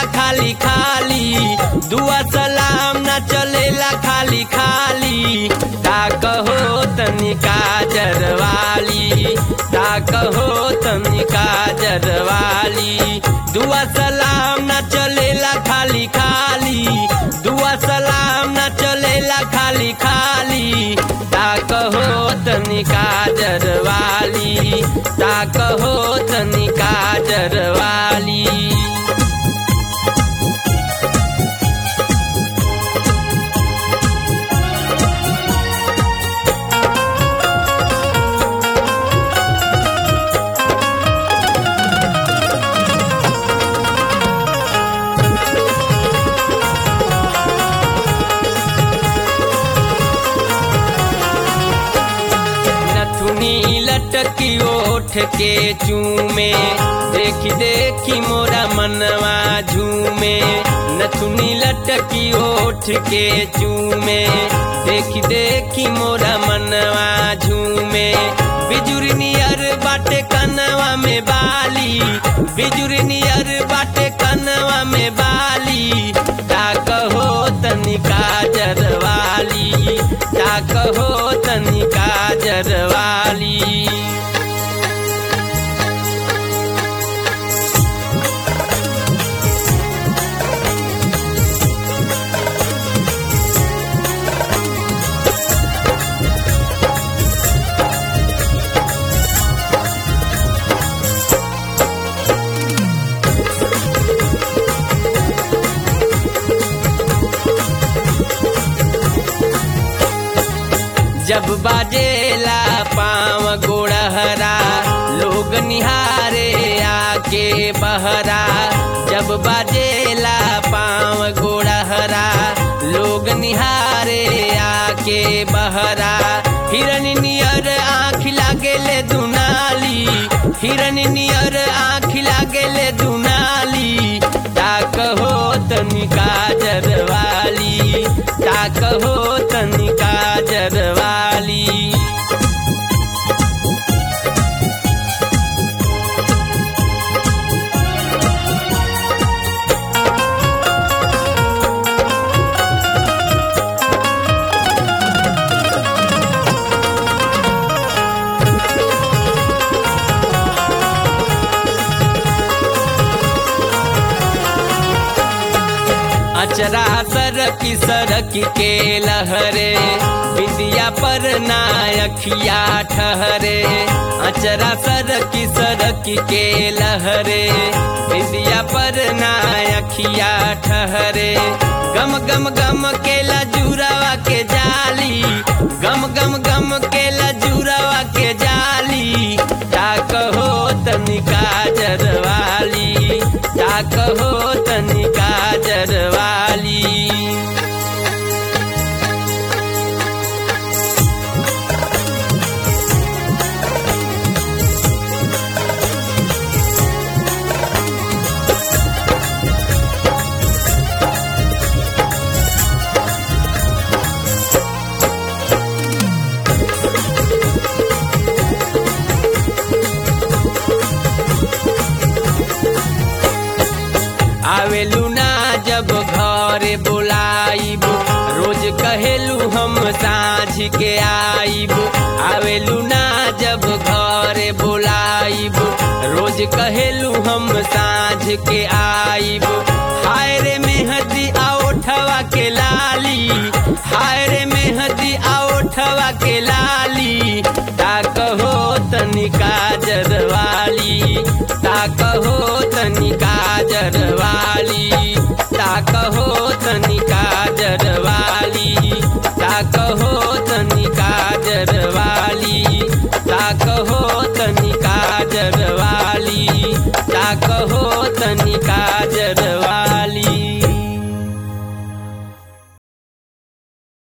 खाली खाली दुआ सलाम न चलेला खाली खाली ताक हो तनिका जरवाली ताक हो तनिका जरवाली दुआ सलाम न चलेला खाली खाली दुआ सलाम न चलेला खाली खाली ताक हो तनिका जरवाली ताक हो तनिका जरवाली नथुनी लटकी ओठ के चूमे देखी देखी मोरा मनवा झूमे नथुनी लटकी ओठ के चूमे देखी देखी मोरा मनवा झूमे बिजुरी नियर बाटे कनवा में बाली बिजुरी नियर बाटे कनवा में बाली ताक हो तनिका जरवाली ताक हो तनिका जरवाली जब बाजेला पाँव गोड़हरा लोग निहारे आके बहरा जब बाजेला पाँव गोड़हरा लोग निहारे आके बहरा हिरन नियर आँख लागेले दुनाली हिरन नियर आँख लागेले दुनाली ताक हो तनिका जरवाली ताक हो तनिका जरवाली अचरा सरकी सरक के लहरे विद्या पर नायखिया ठहरे अचरा सरकी सरक के लहरे विद्या पर नायखिया ठहरे गम गम गम के लजूरावा के जाली गम गम गम के लजूरावा के जाली ताक हो तनिका जरवाली ताक हो तनिका जरवाली आवेलू ना जब घरे बुलाइब रोज कहेलू हम साँझ के आइब आवेलू ना जब घरे बुलाइब रोज कहेलू हम साँझ के आइब हाय रे मेहदी आओठवा के लाली हाय रे मेहदी आओठवा के लाली ताक हो तनिका जरवाली ताक हो तनिका जरवाली ताक हो तनिका जरवाली ताक हो तनिका जरवाली ताक हो तनिका जरवाली ताक हो तनिका जरवाली